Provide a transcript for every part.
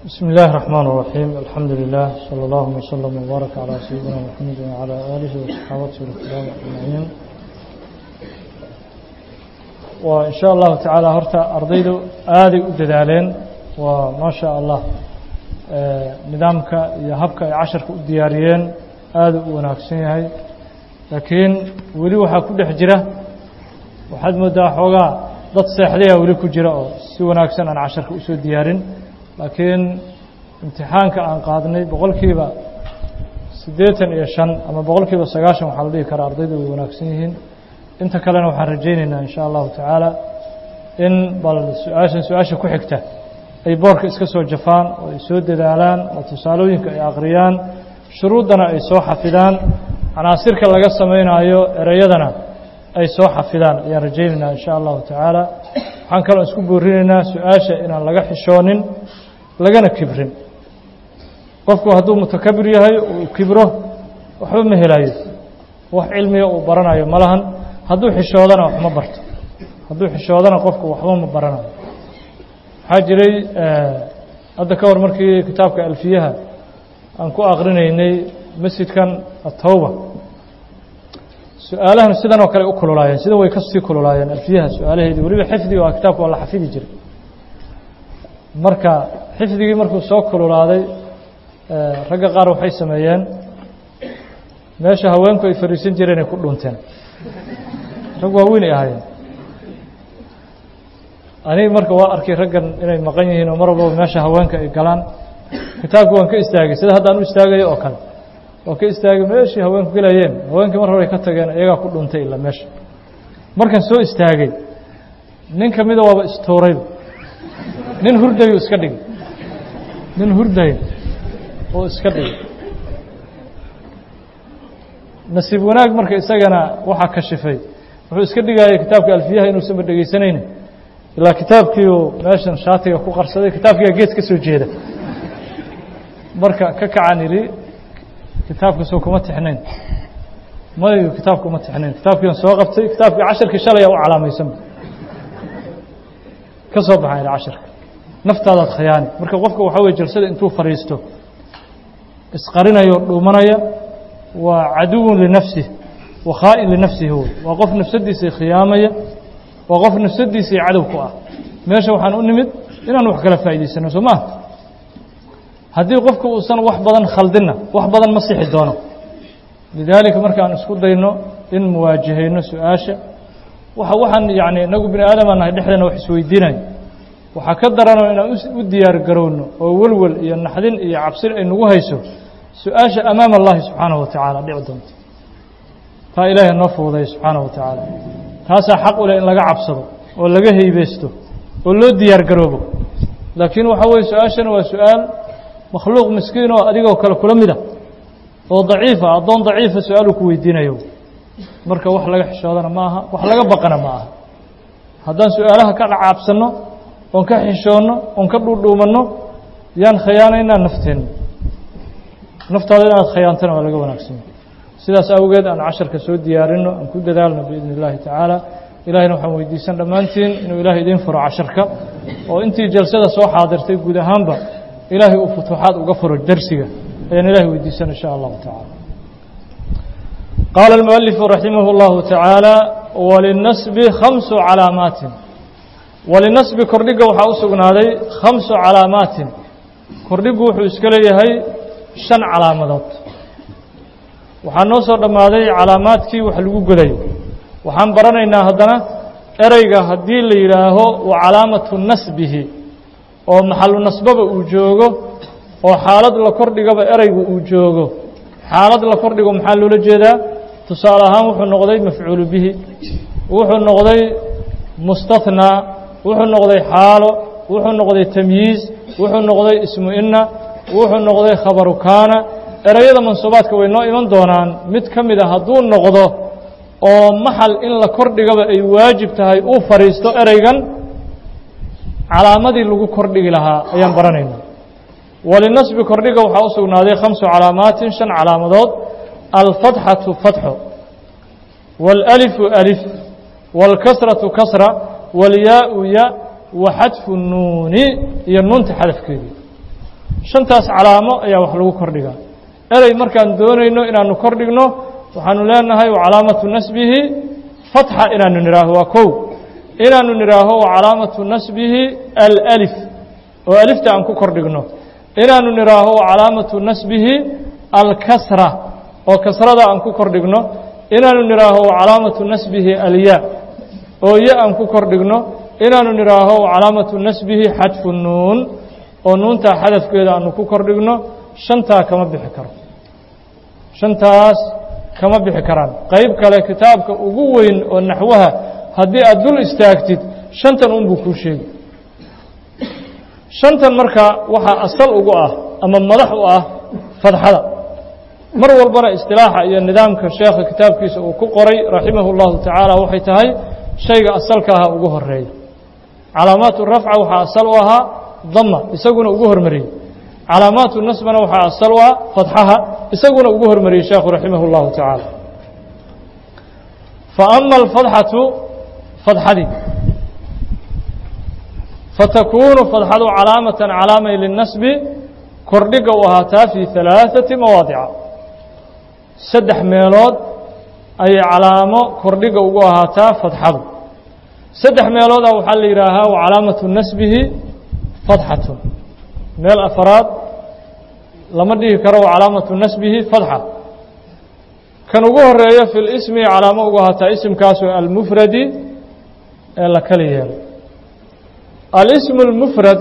بسم الله الرحمن الرحيم الحمد لله صلى الله وسلم وبارك على سيدنا محمد وعلى آله وصحابته الكرام أجمعين وإن شاء الله تعالى هرتا أرضيدو آدي أددالين وما شاء الله نظامك يهبك عشرك الدياريين آدي وناكسين هاي لكن ولي وحا كل حجرة وحد مدى حوغا dad seexdaya weli ku jira oo si wanaagsan aan casharka usoo diyaarin laakiin imtixaanka aan qaadnay boqolkiiba siddeetan iyo shan ama boqolkiiba sagaashan waxaa la dhihi karaa ardaydu way wanaagsan yihiin inta kalena waxaan rajaynaynaa in sha allahu tacaala in bal su-aashan su-aasha ku xigta ay boorka iska soo jafaan oo ay soo dadaalaan oo tusaalooyinka ay akhriyaan shuruuddana ay soo xafidaan canaasirka laga samaynayo ereyadana ay soo xafidaan ayaan rajaynaynaa in sha allahu tacaala waxaan kaloo isku boorinaynaa su-aasha inaan laga xishoonin lagana kibrin qofku hadduu mutakabir yahay uu kibro waxba ma helayo wax cilmiga uu baranayo ma lahan hadduu xishoodana wax ma barto hadduu xishoodana qofku waxba ma baranayo waxaa jiray hadda ka hor markii kitaabka alfiyaha aan ku akrinaynay masjidkan atawba su-aalahan sidan oo kale u kululaayeen sidan way kasii kululaayeen alfiyaha su-aalaheedii weliba xifdiga waa kitaabka waa la xafidi jiray marka xifdigii markuu soo kululaaday ragga qaar waxay sameeyeen meesha haweenku ay fadhiisan jireen ay ku dhunteen rag waaweyn ay ahaayeen aniga marka waa arkay raggan inay maqan yihiin oo mar walbaba meesha haweenka ay galaan kitaabki waan ka istaagay sida haddaan u istaagayo oo kale waa ka istaagay meeshii haweenku gelayeen haweenkii mar horay ka tageen iyagaa ku dhuntay ilaa meesha markaan soo istaagay nin ka mida waaba istuurayba nin hurdayu iska dhigay nin hurdayo oo iska dhigay nasiib wanaag marka isagana waxaa kashifay wuxuu iska dhigayay kitaabka alfiyaha inuusanba dhegaysanayni ilaa kitaabkiiu meeshan shaatiga ku qarsaday kitaabkiiga gees ka soo jeeda marka ka kacan idhi kitaabka soo kuma tixnayn mayu kitaabka uma tixnayn kitaabkiian soo qabtay kitaabkii casharkii shalaya u calaamaysanba ka soo baxan ila casharka naftaadaad khiyaani marka qofka waxaa weye jalsada intuu fadhiisto isqarinayo dhuumanaya waa caduwun linafsih wa khaa'in linafsihi wey waa qof nafsadiisii khiyaamaya waa qof nafsadiisii cadow ku ah meesha waxaan u nimid inaan wax kala faa'idaysano soo maaha haddii qofku uusan wax badan khaldinna wax badan ma sixi doono lidaalika markaan isku dayno in muwaajahayno su-aasha waxa waxaan yacni inagu bini aadamaa nahay dhexdeena wax isweydiinayo waxaa ka daranoo inaan u diyaar garowno oo welwel iyo naxdin iyo cabsin ay nagu hayso su-aasha amaama allahi subxaanahu wa tacaala dhici doonto taa ilaahay noo fuuday subxaanahu wa tacaala taasaa xaq u leh in laga cabsado oo laga heybeysto oo loo diyaar garoobo laakiin waxaa weye su-aashana waa su-aal makhluuq miskiin oo adigoo kale kula mida oo daciifa addoon daciifa su-aaluu ku weydiinayo marka wax laga xishoodana ma aha wax laga baqana ma aha haddaan su-aalaha ka dhacaabsanno oon ka xishoonno oon ka dhuudhuumanno yaan khiyaanaynaa nafteenna naftaada inaad khiyaantana waa laga wanaagsanya sidaas awgeed aan casharka soo diyaarinno aan ku dadaalno biidni illaahi tacaala ilahayna waxaan weydiisan dhammaantiin inuu ilaahay idiin furo casharka oo intii jalsada soo xaadirtay guud ahaanba ilaahay uu futuuxaad uga furo darsiga ayaan ilahay weydiisan in sha allahu tacaala qaala almualifu raximah اllahu tacaala walinasbi khamsu calaamaatin walinasbi kordhiga waxaa u sugnaaday khamsu calaamaatin kordhigu wuxuu iska leeyahay shan calaamadood waxaa noo soo dhammaaday calaamaadkii wax lagu godayo waxaan baranaynaa haddana ereyga haddii la yidhaaho wa calaamatu nasbihi oo maxalu nasbaba uu joogo oo xaalad la kordhigaba ereygu uu joogo xaalad la kordhigo maxaa loola jeedaa tusaale ahaan wuxuu noqday mafcuulu bihi wuxuu noqday mustathnaa wuxuu noqday xaalo wuxuu noqday tamyiiz wuxuu noqday ismu inna wuxuu noqday khabaru kaana ereyada mansuubaadka way noo iman doonaan mid ka mid a hadduu noqdo oo maxal in la kordhigaba ay waajib tahay uu fadhiisto ereygan calaamadii lagu kordhigi lahaa ayaan baranaynaa walinasbi kordhiga waxaa u sugnaaday khamsu calaamaatin shan calaamadood alfatxatu fatxo wاlأlifu alif wاlkasratu kasra wاlyaau ya wa xadfu nuuni iyo nuunta xadafkeedii shantaas calaamo ayaa wax lagu kordhigaa erey markaan doonayno inaanu kordhigno waxaanu leenahay wa calaamatu nasbihi fatxa inaanu nidhaaho waa kow inaanu nidhaaho wa calaamatu nasbihi alأlif oo alifta aan ku kordhigno inaanu nidhaaho wa calaamatu nasbihi alkasra oo kasrada aan ku kordhigno inaanu nidhaaho wa calaamatu nasbihi alya oo ya aan ku kordhigno inaanu nidhaaho wa calaamatu nasbihi xadfu nuun oo nuuntaa xadafkeeda aanu ku kordhigno shantaa kama bixi karo shantaas kama bixi karaan qayb kale kitaabka ugu weyn oo naxwaha haddii aad dul istaagtid shantan unbuu kuu sheegi shantan marka waxaa asal ugu ah ama madax u ah fadxada mar walbana istilaaxa iyo nidaamka sheekha kitaabkiisa uu ku qoray raximahu اllahu tacaala waxay tahay shayga asalka aha ugu horeeya calaamaatu rafca waxaa asal u ahaa dama isaguna ugu hormariyey calaamaatu nasbana waxaa asal u ah fadxaha isaguna ugu hormariyey sheekhu raximah اllahu tacaala faama alfadxatu fadxadii fatakuunu fadxadu calaamatan calaamay linasbi kordhiga u ahaataa fii ثalaaثati mawaadica saddex meelood ayay calaamo kordhiga ugu ahaataa fadxadu saddex meelooda waxaa la yidhaahaa wa calaamatu nasbihi fadxatun meel afaraad lama dhihi karo wa calaamatu nasbihi fadxa kan ugu horeeyo fi lismi calaamo ugu ahaataa isimkaasoo almufradi ee la kala yeelo alismu اlmufrad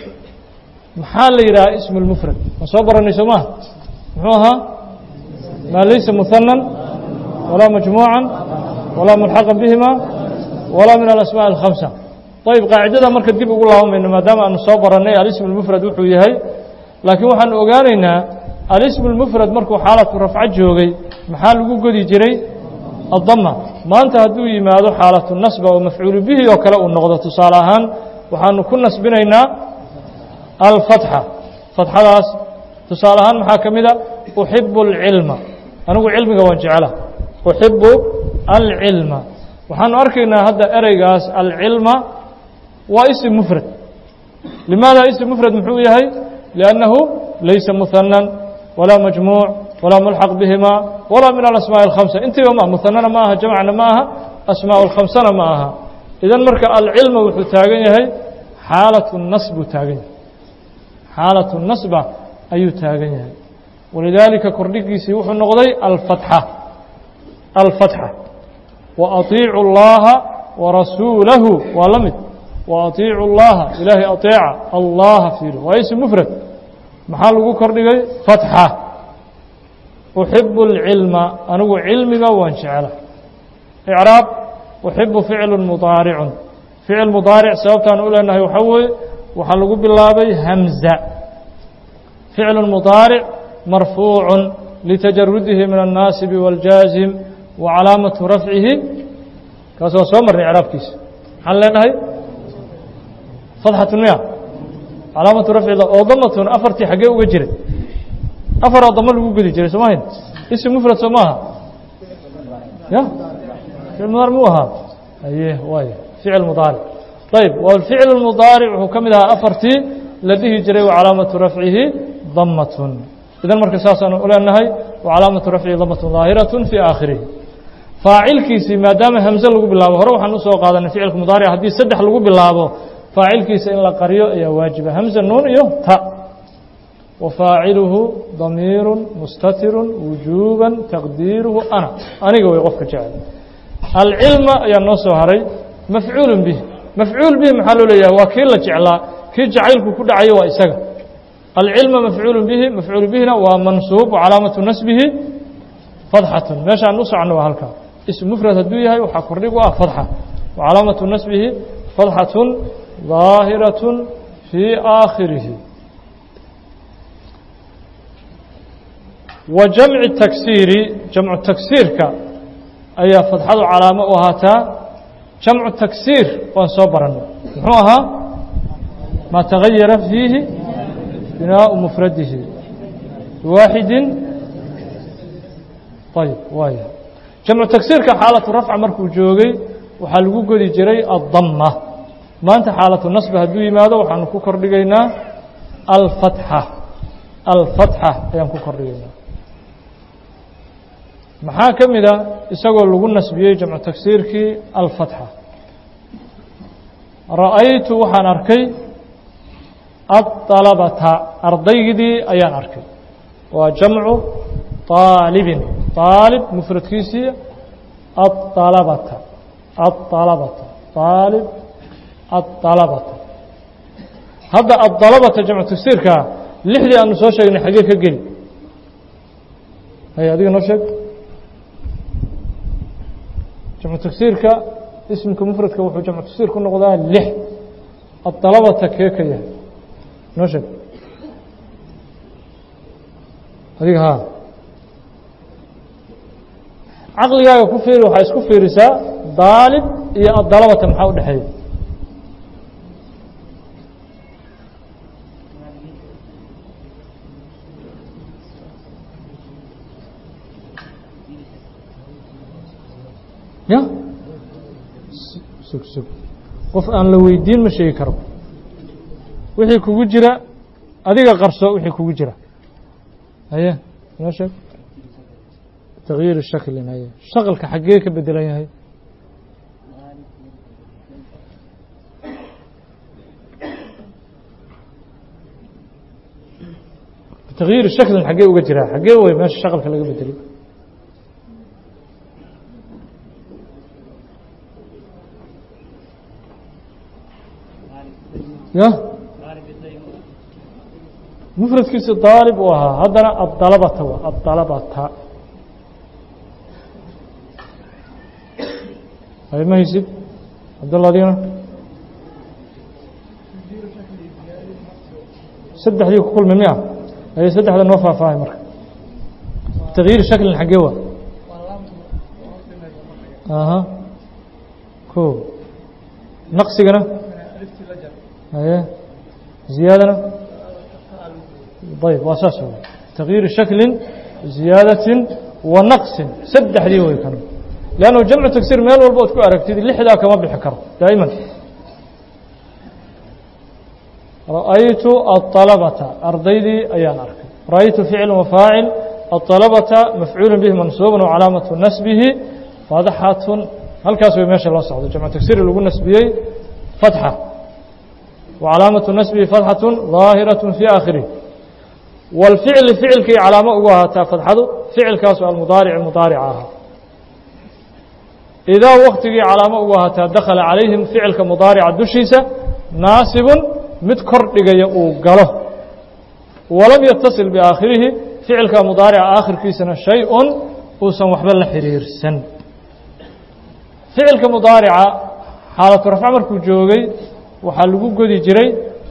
maxaa la yidhaha ismu اlmufrad ma soo baranay soo maha muxuu ahaa maa laysa muhanan walaa majmuuca walaa mulxaqa bihima walaa min alasmaaء اlkhamsa ayb qaacidada marka dib ugu laabamayno maadaama aanu soo barannay alismu اlmufrad wuxuu yahay laakiin waxaanu ogaanaynaa alismu اlmufrad markuu xaalatu rafco joogay maxaa lagu godi jiray addama maanta hadduu yimaado xaalatu nasba oo mafcuulu bihi oo kale uu noqdo tusaale ahaan waxaanu ku nasbinaynaa alfatxa fatxadaas tusaale ahaan maxaa ka mid a uxibu alcilma anigu cilmiga waan jecela uxibu alcilma waxaanu arkaynaa hadda ereygaas alcilma waa isim mufrad limaada isim mufrad muxuu yahay liannahu laysa muhanan walaa majmuuc walaa mulxaq bihima walaa min alasmaaءi اlkhamsa intiiba ma muhanana ma aha jamcna ma aha asmaaء اlkhamsana ma aha idan marka alcilma wuxuu taagan yahay xaalatu nas buu taagan yahay xaalatu nasba ayuu taagan yahay walidaalika kordhigiisii wuxuu noqday alfatxa alfatxa waatiicu اllaha warasuulahu waa la mid waatiicu اllaha ilaahay aطeeca allaha fiiro waa ism mufrad maxaa lagu kordhigay fatxa uxibu اlcilma anigu cilmiga waan jecela icraab uxibu ficlu mudaaricun ficil mudaaric sababtaan u leenahay waxaa weeye waxaa lagu bilaabay hamza ficlu mudaaric marfuucu litajarudihi min الnaasibi wاljaazim wa calaamatu rafcihi kaas waa soo marnay icraabkiisa maxaan leenahay fadxatun miya calaamatu rafcida oo damatun afartii xaggee uga jiray afar oo damo lagu gedi jiray soo mahayn ism mufrad soo maaha ya ficil mudaaric muu ahaa aye waay ficil mudaaric ayb ficil mudaaric wuxuu ka mid ahaa afartii la dhihi jiray wa calaamatu rafcihi damatun idan marka saasaanu u leenahay wa calaamatu rafcihi damatun daahiratun fii aakhirihi faacilkiisii maadaama hamze lagu bilaabo hore waxaan usoo qaadanay ficilka mudaaric haddii saddex lagu bilaabo faacilkiisa in la qaryo ayaa waajiba hamze nuun iyo ta wafaaciluhu damiiru mustatiru wujuuba taqdiiruhu ana aniga way qofka jecel alcilma ayaa noo soo haray mafcuulu bih mafcuul bihi maxaa loo leeyahay waa kii la jeclaa kii jacaylku ku dhacayo waa isaga alcilma mafcuulu bihi mafcuulu bihina waa mansuub calaamatu nasbihi fadxatun meeshaan u socno waa halkaa ism mufrad hadduu yahay waxaa kordhig u ah fadxa wa calaamatu nasbihi fadxatun ظaahiratun fii aakhirihi wa jamci taksiiri jamcu taksiirka ayaa fadxadu calaamo u ahaataa jamcu taksiir waan soo barannay muxuu ahaa maa tagayara fiihi binaau mufradihi biwaaxidin ayb waay jamcu taksiirka xaalatu rafca markuu joogay waxaa lagu godi jiray addama maanta xaalatu nasbi hadduu yimaado waxaanu ku kordhigaynaa alfatxa alfatxa ayaan ku kordhigaynaa maxaa ka mid a isagoo lagu nasbiyey jamcu tagsiirkii alfatxa ra'aytu waxaan arkay aلطalabata ardaygidii ayaan arkay waa jamcu طaalibin طaalib mufradkiisii aلطalabata aلطalabata طaalib aلطalabata hadda aلطalabata jamcu tagsiirkaa lixdii aanu soo sheegnay xagee ka geli hay adiga noo sheeg jamcu tagsiirka ismika mufradka wuxuu jamcu tagsiir ku noqdaa lix aلطalabata kee ka yahay noo sheeg adiga haa caqligaaga ku fiiri waxaa isku fiirisaa daalib iyo addalabata maxaa u dhexeeya ya sug sug qof aan la weydiin ma sheegi karo wixii kugu jira adiga qarso wixii kugu jira haye noo sheeg تغyiir shaklin haye shaqalka xaggee ka bedelan yahay تغyiir shaklin xaggee uga jiraa xaggee way meesha shaqalka laga bedeli ya mfradkiisi daalib uu ahaa haddana aلdalabata w aلdalabata hay ma haysid cabdalla adigana saddexdii ku kulmi miya haye saddexda noo faahfaahay marka تغyiir shaklin xaggee wa aha ko naqsigana haye ziyaadana ayb waa saas w تغyiir shakli ziyaadaةi wa naqsin saddexdii way kan لأnnu jamcu tagsiir meel walba ood ku aragtid lixdaa kama bixi karo daa'iman ra'aytu aلطalabata ardaydii ayaan arkay ra'aytu ficl وfaacil aلطalabata mafcuul bih mansuub وcalaamaةu nasbihi fatxatun halkaas way meesha loo socdo jamcu tagsiir lagu nasbiyey fatxa وcalaamaةu nasbihi fatxaة ظaahiraة fي aakhirih wاlficli ficilkii calaamo ugu ahaataa fatxadu ficilkaasu almudaaric mudaarica ahaa idaa waktigii calaamo ugu ahaataa dakhala calayhim ficilka mudaarica dushiisa naasibun mid kor dhigaya uu galo walam yatasil biaakhirihi ficilka mudaarica aakhirkiisana shay-un uusan waxba la xiriirsan ficilka mudaarica xaalatu rafc markuu joogay waxaa lagu godi jiray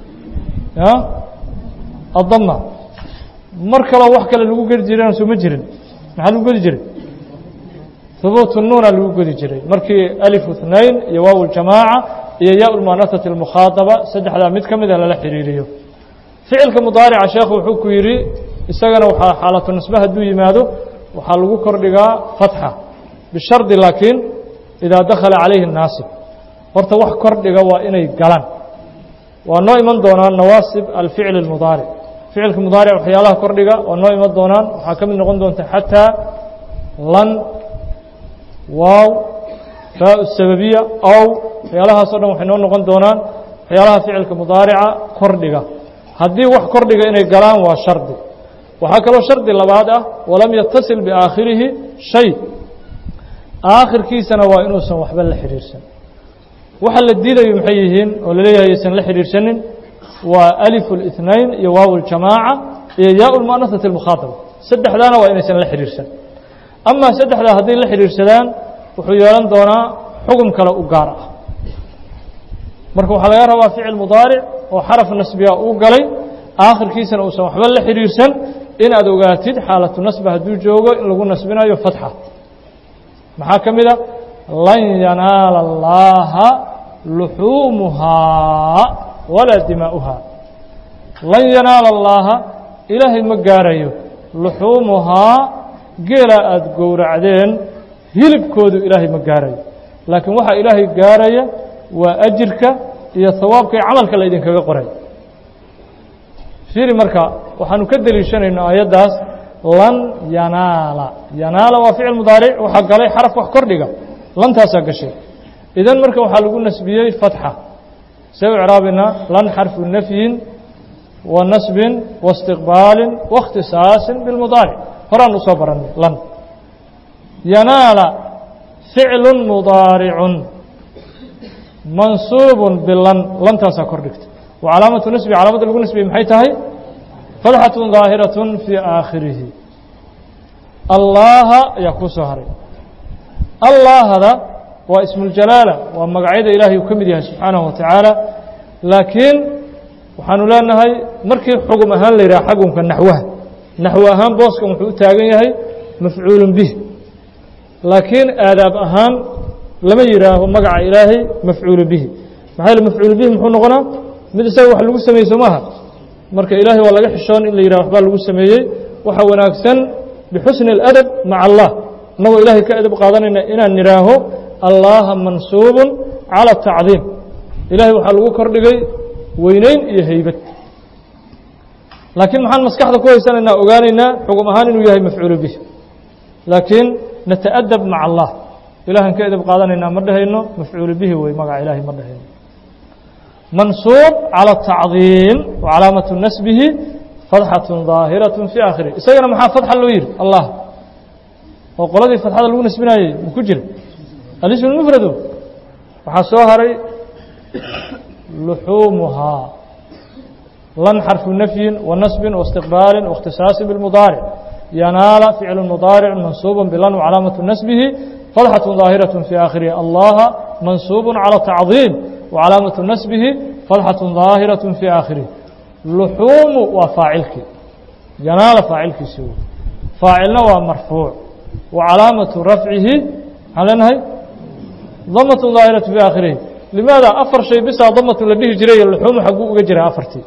addama mar kaloo wax kale lagu gedi jirana soo ma jirin maxaa lagu godi jiray hubuutu nuuna lagu godi jiray markii alifu اثnain iyo waaw اljamaaca iyo ya lmuanasati اlmukhaadaba saddexdaa mid ka mida lala xiriiriyo ficilka mudaarica sheekhu wuxuu ku yidhi isagana waxaa xaalatu nasbe hadduu yimaado waxaa lagu kordhigaa fatxa bishardi laakiin idaa dakhala calayhi naasib horta wax kordhiga waa inay galaan waa noo iman doonaan nawaasib alficl اmudaaric ficilka mudaaric waxyaalaha kordhiga waa noo iman doonaan waxaa ka mid noqon doonta xataa lan waaw faa sababiya ow waxyaalahaas o dhan waxay noo noqon doonaan waxyaalaha ficilka mudaarica kordhiga haddii wax kordhiga inay galaan waa shardi waxaa kaloo shardi labaad ah walam yatasil biaakhirihi shay aakhirkiisana waa inuusan waxba la xidhiirsan waxa la diidayo maxay yihiin oo laleeyahay aysan la xidhiirsanin waa alifu الاثnain iyo waaw اljamaaca iyo yaa lmuanasati اlmukhaadaba saddexdaana waa inaysan la xidhiirsan ama saddexdaa hadday la xidhiirsadaan wuxuu yeelan doonaa xugum kale u gaar ah marka waxaa laga rabaa ficil mudaaric oo xaraf nasbiga uu galay aakhirkiisana uusan waxba la xidhiirsan inaad ogaatid xaalatu nasba hadduu joogo in lagu nasbinayo fatxa maxaa ka mid a lan yanaala اllaha luxuumuhaa walaa dimaa'uhaa lan yanaala allaaha ilaahay ma gaarayo luxuumuhaa geelaa aada gowracdeen hilibkoodu ilaahay ma gaarayo laakiin waxaa ilaahay gaaraya waa ajirka iyo hawaabka iyo camalka la idinkaga qoray fiiri marka waxaanu ka deliishanayno aayaddaas lan yanaala yanaala waa ficil mudaaric waxaa galay xaraf wax kordhiga lantaasaa gashay idan marka waxaa lagu nasbiyey fatxa see u craabinaa lan xarfu nafyin wa nasbin wa istiqbaalin wa اkhtisaasin bilmudaaric horaan usoo baranay lan yanaala ficlu mudaaricun mansuubun bilan lantaasaa kor dhigta wa calaamatu nasbi calaamadda lagu nasbiyey maxay tahay fatxatu daahiraة fii aakhirihi allaha ayaa kuu soo haray allahada waa ismuljalaala waa magacyada ilaahay uu ka mid yahay subxaanahu wa tacaala laakiin waxaanu leenahay markii xugum ahaan la yidhaha xagumka naxwaha naxwo ahaan booskan wuxuu u taagan yahay mafcuulun bih laakiin aadaab ahaan lama yidhaaho magaca ilaahay mafcuulu bihi maxaa yele mafcuulu bihi muxuu noqonaa mid isaga wax lagu sameeyey soo maaha marka ilaahay waa laga xishoon in la yidhaha waxbaa lagu sameeyey waxa wanaagsan bixusni اladab maca allah innagoo ilaahay ka edab qaadanayna inaan nidhaaho allaha mansuubun calى tacdiim ilahay waxaa lagu kordhigay weyneyn iyo heybad laakiin maxaan maskaxda ku haysanaynaa ogaanaynaa xugum ahaan inuu yahay mafcuulu bih laakiin nata'adab maca allah ilahan ka edab qaadanaynaa ma dhehayno mafcuulu bihi wey magaca ilahay ma dhehayno mansuub calى tacdiim wa calaamatu nasbihi fadxaة ظaahiraة fii aakhirih isagana maxaa fadxa loo yihi allah oo qoladii fadxada lagu nasbinayey ma ku jira alism mufradu waxaa soo haray luxuumuhaa lan xarfu nafyin wa nasbin waاstiqbaalin waاkhtisaasin biاlmudaaric yanaala ficlu mudaaric mansuub bilan wcalaamatu nasbihi fadxaة ظaahiraة fii aakhirihi allaha mansuub calى tacdiim wcalaamatu nasbihi fadxaة ظaahiraة fii aakhirihi luxuumu waa faacilkii yanaala faacilkiisi wey faacilna waa marfuuc wa calaamatu rafcihi maxaan leenahay damat daahiratu fii aakhirihi limaada afar shay bisaa damatu la dhihi jiray luxuumu xagguu uga jira afartii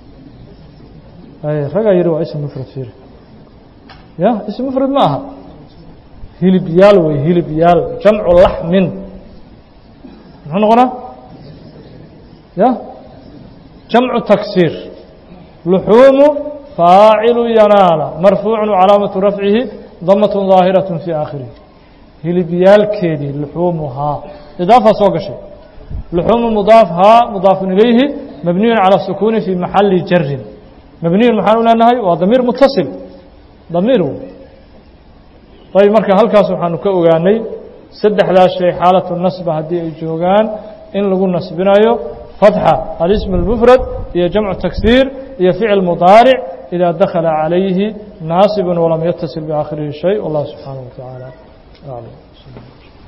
ragaa yihi waa ism mufrad fiir ya ism mufrad ma aha hilib yaal wey hilib yaal jamcu laxmin muxuu noqonaa ya jamcu taksiir luxuumu faacilu yanaala marfuucu calaamatu rafcihi damat daahiraة fii aakhirihi hilibyaalkeedii luxuumuhaa idaafaa soo gashay luxuumu mudaaf haa mudaafun ilayhi mabniyun calى sukuuni fii maxali jarin mabniyun maxaan u leenahay waa damiir mutasil damiir ayb marka halkaas waxaanu ka ogaanay saddexdaas shay xaalatu nasba haddii ay joogaan in lagu nasbinayo fatxa alism اlmufrad iyo jamcu taksiir iyo ficil mudaaric idaa dakala calayhi naasib walam yatasil biaakhirihi shay wallah subxaanaه wa tacaala aclam